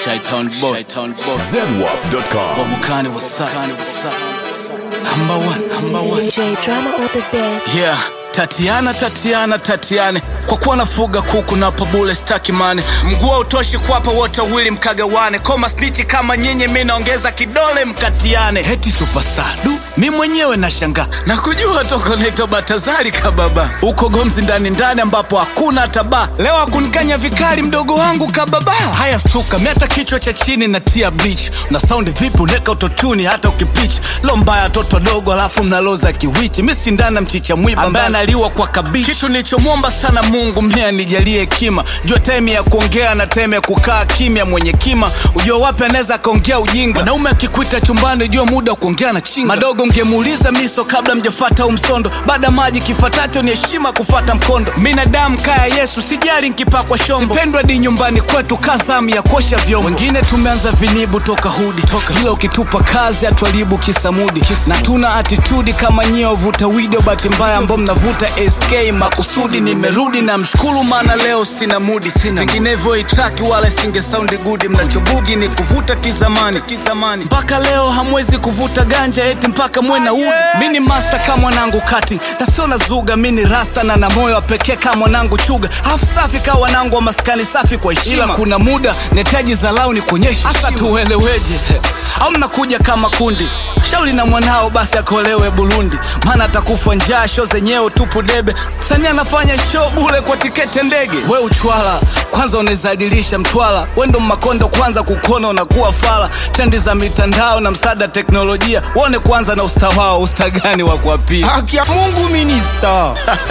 Shaitan boy. Shaitan boy. ZWAP.com. Babukani what's up? Number one, number one. J drama on the bed. Yeah. Tatiana, Tatiana, Tatiane, kwa kuwa nafuga kuku na pabule staki mane, mguu hautoshi kuwapa wote wawili mkagawane, koma snichi kama nyinyi, mi naongeza kidole mkatiane. Heti superstar du, mi mwenyewe nashangaa na kujua toko naitwa Batazari kababa, uko Gomzi ndani ndani ambapo hakuna hata baa. Leo akunikanya vikali mdogo wangu kababa. Haya suka, mi hata kichwa cha chini na tia bleach, na saundi vipi uneka utotuni hata ukipich lo mbaya toto dogo, alafu mnaloza kiwichi, mi sindana mchicha mwiba ambaye analiwa kwa kabichi. Kitu nilichomwomba sana Mungu mie anijalie hekima, jua time ya kuongea na time ya kukaa kimya. Mwenye kima ujua wapi anaweza akaongea ujinga. Mwanaume akikuita chumbani, jua muda wa kuongea na chinga. Madogo ngemuuliza miso kabla mjafata au msondo, baada maji kifatacho ni heshima kufata mkondo. Minadamu kaya Yesu, sijali nkipakwa shombo, sipendwa di nyumbani kwetu kazamu ya kuosha vyombo. Wengine tumeanza vinibu toka hudi toka, ila ukitupa kazi atuharibu kisamudi na tuna atitudi kama nyie wavuta video, bahati mbaya ambao mnavuta SK makusudi. Nimerudi na mshukuru, maana leo sina mudi, sina vinginevyo itraki wala singe saundi gudi. Mnachobugi ni kuvuta kizamani kizamani, mpaka leo hamwezi kuvuta ganja eti mpaka mwe na udi. Mi ni master kama mwanangu kati tasio na zuga, mi ni rasta na na moyo wa pekee kama mwanangu chuga, hafu safi kama wanangu wa maskani safi kwa heshima. Ila kuna muda netaji zalau ni kuonyesha hasa tueleweje, au mnakuja kama kundi shauri na mwanao basi akolewe Burundi, maana atakufa njaa. Sho zenyewe tupu debe, msanii anafanya show bule kwa tiketi ndege. We uchwala kwanza unawezadilisha mtwala, we ndo makondo kwanza kukona unakuwa fala. Trendi za mitandao na msaada teknolojia, uone kwanza na usta wao, usta gani wa kuapia? haki ya mungu minista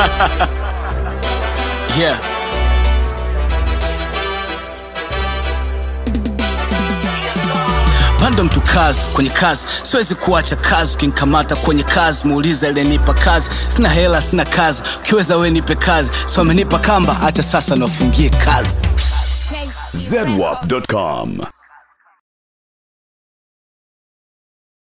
Yeah. bado mtu kazi kwenye kazi, siwezi kuacha kazi. Ukinikamata kwenye kazi, muuliza ilenipa kazi. Sina hela, sina kazi, ukiweza we nipe kazi. So amenipa kamba, hata sasa nafungie kazi. ZWAP.com.